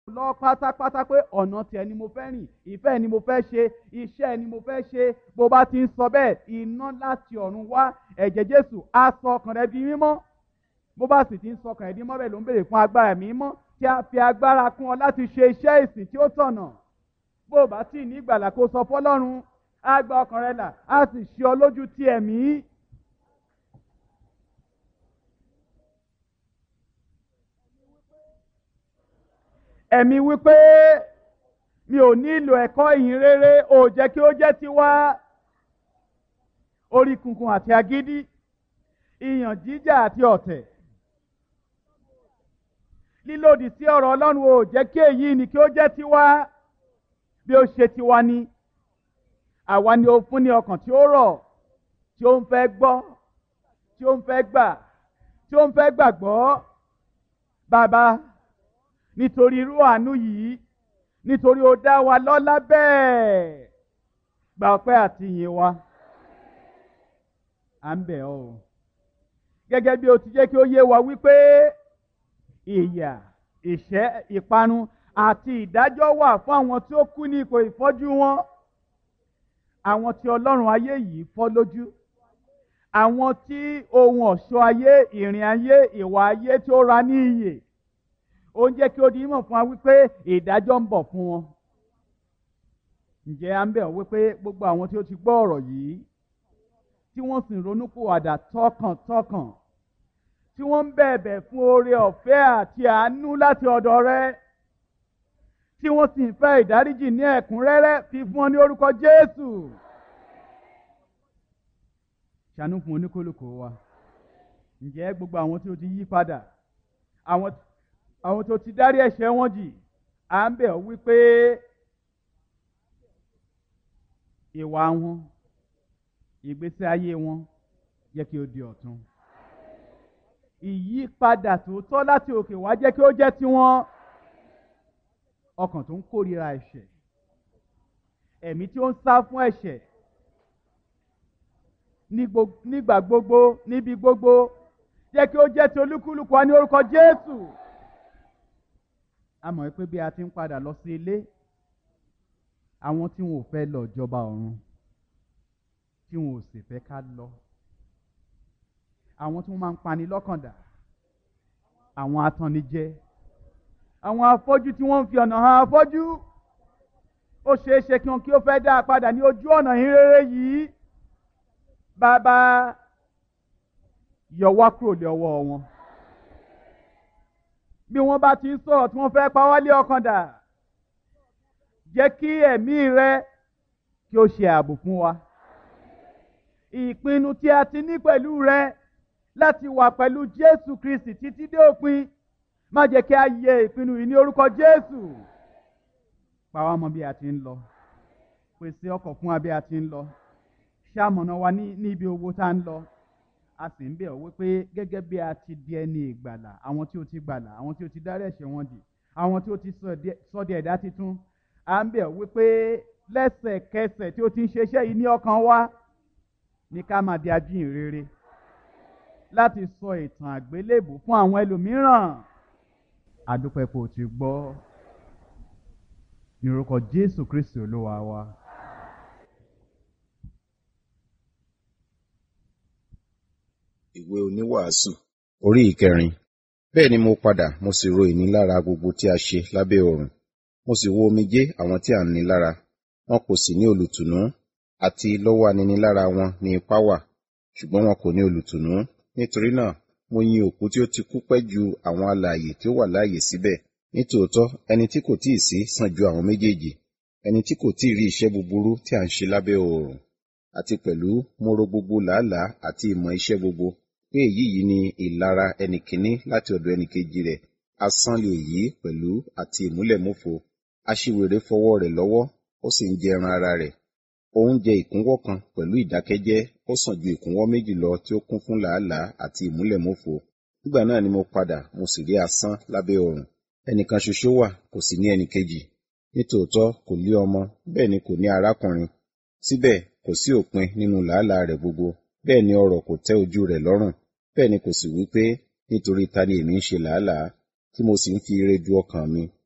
lọ pátápátá pé ọ̀nà tiẹ̀ ni mo fẹ́ rìn ìfẹ́ ni mo fẹ́ ṣe iṣẹ́ ni mo fẹ́ ṣe bó bá ti ń sọ bẹ́ẹ̀ iná láti ọ̀run wá ẹ̀jẹ̀ jésù á sọ ọkàn rẹ di mímọ́ bó bá sì ti ń sọ ọkàn rẹ di mímọ́ bẹ́ẹ̀ ló ń béèrè fún agbára mímọ́ tí a fi agbára kún ọ láti ṣe iṣẹ́ ìsìn tí ó tọ̀nà bó o bá tí ì ní ìgbàlà kó sọ fọlọ́run á gba ọkàn rẹ là á sì ṣe ọ lójú ti ẹ̀mí. ẹ̀mí wípé mi ò nílò ẹ̀kọ́ ìyìn rere ò jẹ́ kí ó jẹ́ tiwa orí kunkun àti agídí ìyàn jíjà àti ọ̀tẹ̀ lílòdì sí ọ̀rọ̀ ọlọ́run ò jẹ́ kí èyí ni kí ó jẹ́ tiwa bí ó ṣe tiwa ni àwa ni ó fún ní ọkàn tí ó rọ̀ tí ó ń fẹ́ gbọ́ tí ó ń fẹ́ gbà tí ó ń fẹ́ gbàgbọ́ bàbá nítorí irú àánú yìí nítorí ó dá wa lọ́lá bẹ́ẹ̀ gba ọpẹ́ àti ìyìn wa à ń bẹ̀ ọ́ o gẹ́gẹ́ bí o ti jẹ́ kí ó yé wa wípé ìyà ìṣẹ́ ìparun àti ìdájọ́ wà fún àwọn tí ó kú ní ipò ìfọ́jú wọn àwọn tí ọlọ́run ayé yìí fọ́ lójú àwọn tí ohun ọ̀ṣọ́ ayé ìrìn ayé ìwà ayé tí ó ra ní iyè ó ń jẹ́ kí ó di mọ̀ fún wa wípé ìdájọ́ ń bọ̀ fún wọn ǹjẹ́ à ń bẹ̀ ọ́ wípé gbogbo àwọn tí ó ti gbọ́ ọ̀rọ̀ yìí tí wọ́n sì ń ronúpìwàdà tọkàntọkàn tí wọ́n ń bẹ̀bẹ̀ fún oore ọ̀fẹ́ àti àánú láti ọ̀dọ̀ rẹ tí wọ́n sì ń fẹ́ ìdáríjì ní ẹ̀kúnrẹ́rẹ́ fi fún ọ ní orúkọ Jésù ṣàánú fún oníkólókò wa ǹjẹ́ gbogbo àwọn tí ó ti yí padà àwọn àwọn tó ti dárí ẹ̀ṣẹ̀ wọn jì à ń bẹ̀ ọ́ wípé ìwà wọn ìgbésí ayé wọn jẹ́ kí ó di ọ̀tun ìyípadà tòótọ́ láti òkè wá jẹ́ kí ó jẹ́ tiwọn ọkàn tó ń kórìíra ẹ̀ṣẹ̀ ẹ̀mí tí ó ń sá fún ẹ̀ṣẹ̀ nígbà gbogbo níbi gbogbo jẹ́ kí ó jẹ́ ti olúkúlùkù wa ní orúkọ Jésù a mọ̀ pé bí a ti ń padà lọ sí ilé àwọn tí wọn ò fẹ́ lọ jọba ọ̀run tí wọn ò sì fẹ́ ká lọ àwọn tí wọ́n máa ń pani lọ́kàndà àwọn atannijẹ àwọn afọ́jú tí wọ́n ń fi ọ̀nà hàn afọ́jú ó ṣeé ṣe kí wọn kí ó fẹ́ dá a padà ní ojú ọ̀nà ìrere yìí bàbá yọ wá kúrò lé ọwọ́ wọn bí wọ́n bá ti ń sọ̀rọ̀ tí wọ́n fẹ́ pa wá lé ọkàn dà jẹ́ kí ẹ̀mí rẹ kí ó ṣe ààbò fún wa ìpinnu tí a ti ní pẹ̀lú rẹ láti wà pẹ̀lú Jésù Kristi títí dé òpin má jẹ́ kí a yẹ ìpinnu yìí ní orúkọ Jésù pa wá mọ́ bí a ti ń lọ pèsè ọkọ̀ fún wa bí a ti ń lọ ṣàmọ̀nà wa ní ibi owó tá a ń lọ a sì ń bẹ̀ ọ́ wípé gẹ́gẹ́ bí a ti di ẹni ìgbàlà àwọn tí ó ti gbàlà àwọn tí ó ti dárí ẹ̀ṣẹ̀ wọn jì àwọn tí ó ti sọ di ẹ̀dá titun a ń bẹ̀ ọ́ wípé lẹ́sẹ̀kẹsẹ̀ tí ó ti ń ṣeṣẹ́ yìí ní ọkàn wa ní ká máa di ajíhìnrere láti sọ ìtàn àgbélébù fún àwọn ẹlòmíràn adúpẹ́ kò ti gbọ́ ní orúkọ Jésù Kristi Olúwa wa. ìwé oníwàásù orí ìkẹrin bẹ́ẹ̀ ni mo padà mo sì ro ìnilára gbogbo tí a ṣe lábẹ́ ọ̀run mo sì wo omijé àwọn tí à ń ní lára wọn kò sì ní olùtùnú àti lọ́wọ́ aninilára wọn ní ipá wà ṣùgbọ́n wọn kò ní olùtùnú nítorí náà mo yin òkú tí ó ti kú pẹ́ ju àwọn alààyè tí ó wà láàyè síbẹ̀ nítòótọ́ ẹni tí kò tíì sí sàn ju àwọn méjèèjì ẹni tí kò tíì rí iṣẹ́ búburú tí à ń ṣe lábẹ́ oòrùn àti pẹ̀lú mo ro gbogbo làálàá àti ìmọ̀ iṣẹ́ gbogbo pé èyí yìí ni ìlara ẹnìkíní láti ọ̀dọ̀ ẹnìkejì rẹ̀ asán lè yí pẹ̀lú àti ìmúlẹ̀múfo aṣiwèrè fọwọ́ rẹ̀ lọ́wọ́ ó sì ń jẹ ẹran ara rẹ̀ òun jẹ ìkúnwọ́ kan pẹ̀lú ìdákẹ́jẹ́ ó sàn ju ìkúnwọ́ méjì lọ tí ó kún fún làálàá àti ìmúlẹ̀múfo nígbà náà ni mo padà mo sì rí asán lábẹ́ ọ̀run ẹnìkan ṣoṣo wà kò sì ní ẹnìkejì nítòótọ́ kò lé ọmọ bẹ́ẹ̀ ni kò ní arákùnrin síbẹ̀ kò sí òpin nínú làálàá rẹ̀ gbogbo bẹ́ẹ̀ ni ọrọ̀ kò tẹ́ ojú rẹ̀ lọ́rùn bẹ́ẹ̀ ni kò sì wí pé nítorí ta ni èmi ń ṣe làálàá tí mo sì ń fi ire ju ọkàn mi